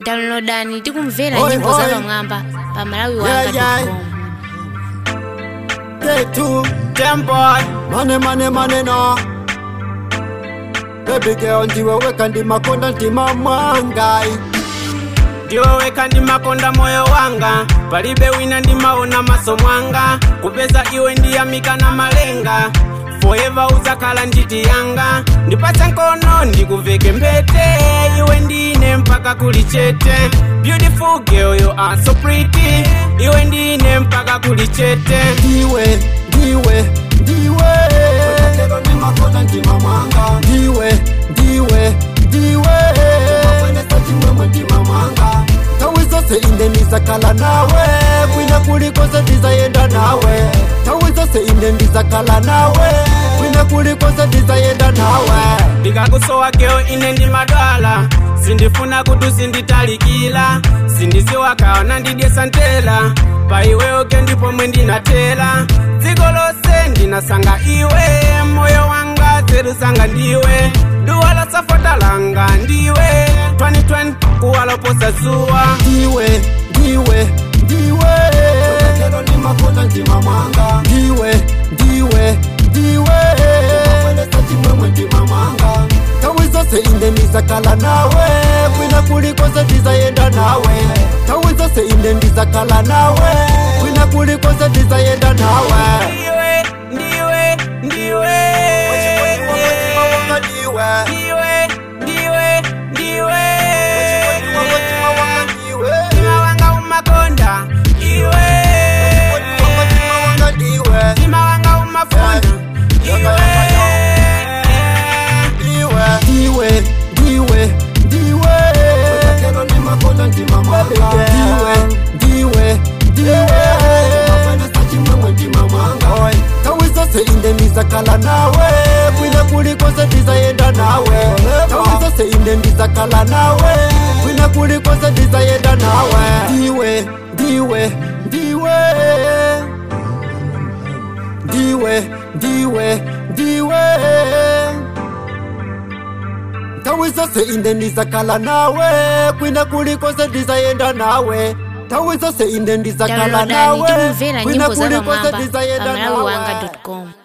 downloadani tikumvera Oi, nyimbo za oi. pamwamba pa Yeah, malawiwanga yeah. Day two, them boy, mane mane mane no. Baby girl, ndiwe weka ndi makonda ntima mwangai. ndiwoweka ndimakonda moyo wanga palibe wina ndimaona maso mwanga kupeza iwe ndiyamika na malenga forever uzakhala nditi yanga ndipatse nkono ndikuveke mbete iwe ndine mpaka kuli chete beautiful girl you are so pretty iwe ndine mpaka kuli chete Ndiwe, ndiwe, ndiwe. Lero ndi makonda ntima mwanga. Ndiwe, ndiwe, ndiwe. Makwendesa chimwemwe ntima mwanga. Tawi zose inde ndizakhala nawe kwina kulikonse ndizayenda nawe tawi zose inde ndizakhala nawe kwina kulikonse ndizayenda nawe ndikakusowa keo ine ndimadwala sindifuna kuti sinditalikila sindiziwakaona ndidyesa ntela pa iweoke ndipomwe ndinatela dziko lonse ndinasanga iwe moyo wanga zerusanga ndiwe duwa la safota langa ndiwe 2020 kuwaloposa zuwa ndiwe ndiwe ndiwe lero ndi makonda ntima mwanga ndiwe ndiwe ndiwe makwendesa chimwemwe ntima mwanga tawi zose inde ndizakhala nawe kwina kulikonse ndizayenda nawe tawi zose inde ndizakhala nawe kwina kulikonse ndizayenda nawe ndiwe ndiwe ndiwe ndiwe ndiwe ndiwe ndiwe ndiwe mtima wanga umakonda iwe mtima wanga umafuna iwe ndiwe ndiwe ndiwe lero ndi makonda ntima mwanga ndiwe ndiwe ndiwe makwendesa chimwemwe ntima mwanga tawi zose inde ndizakhala nawe kwina kulikonse ndizayenda nawe tawi zose inde ndizakhala nawe kwina kulikonse ndizayenda nawe ndiwe ndiwe ndiwe ndiwe ndiwe ndiwe tawi zose inde ndizakhala nawe kwina kulikonse ndizayenda nawe tawi zose inde ndizakhala downloadani nawe tikumvera kwina nyimbo za kulikonse pamwamba pa ndizayenda nawe malawiwanga com